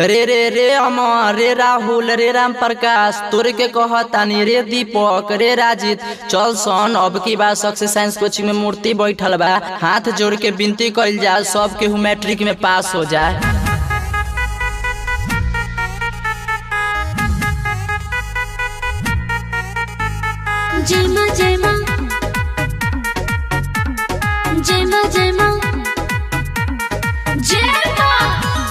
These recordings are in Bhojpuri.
रे रे रे अमर रे राहुल रे राम प्रकाश तोरे के कहतानी रे दीपक रे राजित चल सन अब की बात सक्सेस साइंस कोचिंग में मूर्ति बैठल बा हाथ जोड़ के विनती कइल जाए सब केहू मैट्रिक में पास हो जाए जय माँ जय माँ जय माँ जय माँ जय माँ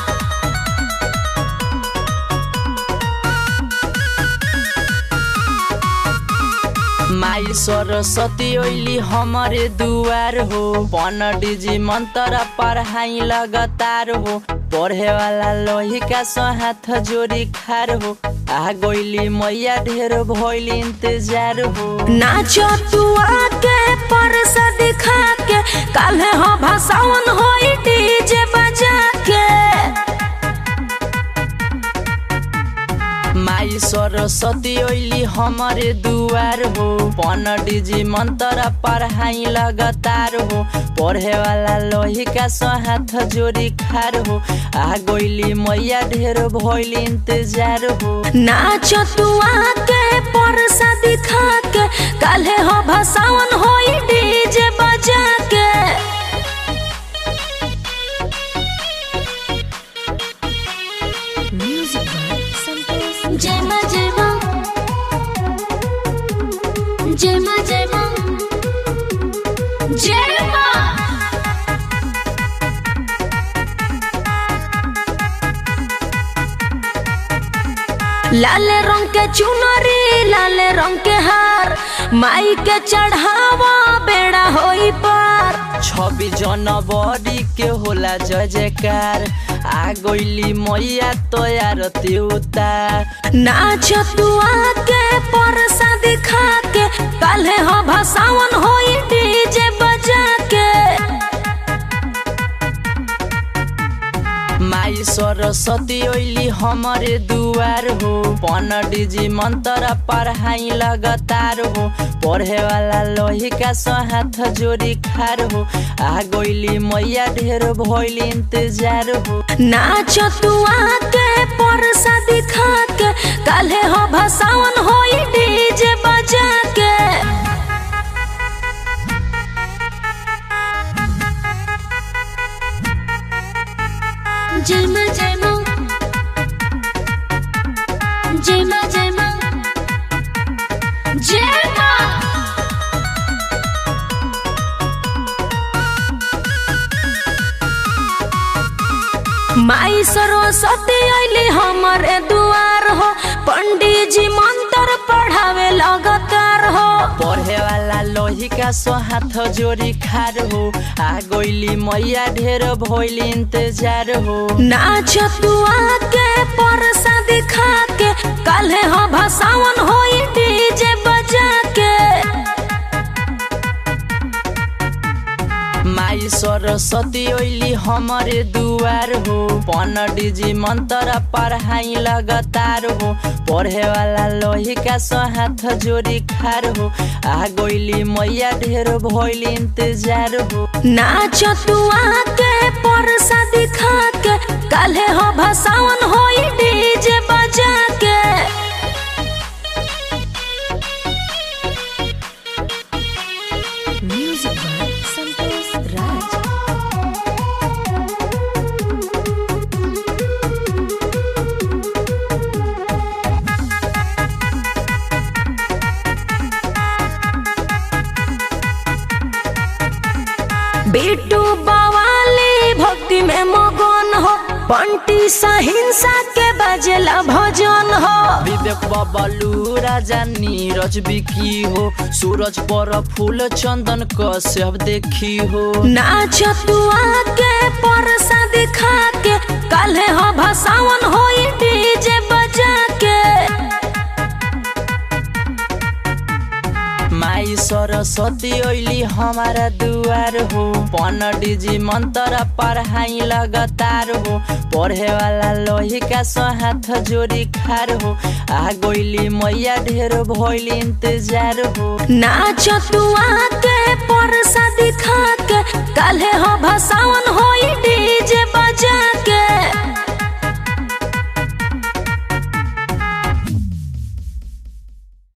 माई सरस्वती ओइली हमारे दुआर हो पंडित जी मंत्र पढ़ाई लगातार हो पढ़े वाला लोही का सो हाथ जोड़ी खार हो आ गइली मैया ढेर भइल इंतजार हो नाचो तू आके परस दिखा के काल्हे हो भाषावन होई डीजे बजा के माई सरस्वती ओइली हमारे दुआर हो पंडित जी मंत्र पढ़ाई लगातार हो पढ़े वाला लोही का सो हाथ जोड़ी खार हो आ गइली मैया ढेर भइल इंतजार हो नाचो तू आके परस दिखा के काल्हे हो भाषावन होई डीजे बजा के जय माँ जय माँ जय माँ जय माँ जय माँ लाल रंग के चुनरी लाल रंग के हार माई के चढ़ावा बेड़ा होई पार छब्बीस जनवरी के होला जय जयकार आ गइली मैया तैयार उतार नाच तू आके परसा दिखा के काल्हे हो भाषावन होई डीजे बजा के माई सरस्वती ओइली हमारे दुआर हो पंडित जी मंत्र पढ़ाई लगातार हो पढ़े वाला लोही का सो हाथ जोड़ी खार हो आ गइली मैया ढेर भइल इंतजार हो नाच तू आके परसा दिखा के काल्हे हो भाषावन होई डीजे बजा के जय माँ जय माँ जय माँ जय माँ जय माँ माई सरस्वती अली हमारे दुआर हो पंडित जी मंत्र पढ़ावे लगातार हो पढ़े वाला लोही का सो हाथ जोड़ी खार हो आ गइली मैया ढेर भइल इंतजार हो नाच तू आके परसा दिखा के काल्हे हो भाषावन होई डीजे बजा के माई सरस्वती ओइली हमारे दुआर हो पंडित जी मंत्र पढ़ाई लगातार हो पढ़े वाला लोही का सो हाथ जोड़ी खार हो आ गइली मैया ढेर भइल इंतजार हो नाच तू आके परसा दिखा के काल्हे हो भाषावन होई डीजे बजा के बेटू बवाली भक्ति में मगन हो पंटी सहिंसा के बजेला भजन हो विवेक बबलू राजा नीरज बिकी हो सूरज पर फूल चंदन कश्यप देखी हो नाच तू आके परसा दिखा के काल्हे हो भाषावन होई डीजे बजा के माई सरस्वती ओइली हमारा दुआर हो पंडित जी मंत्र पढ़ाई लगातार हो पढ़े वाला लोही का सो हाथ जोड़ी खार हो आ गइली मैया ढेर भइल इंतजार हो नाच तू आके परसा दिखा के काल्हे हो भाषावन होई डीजे बजा के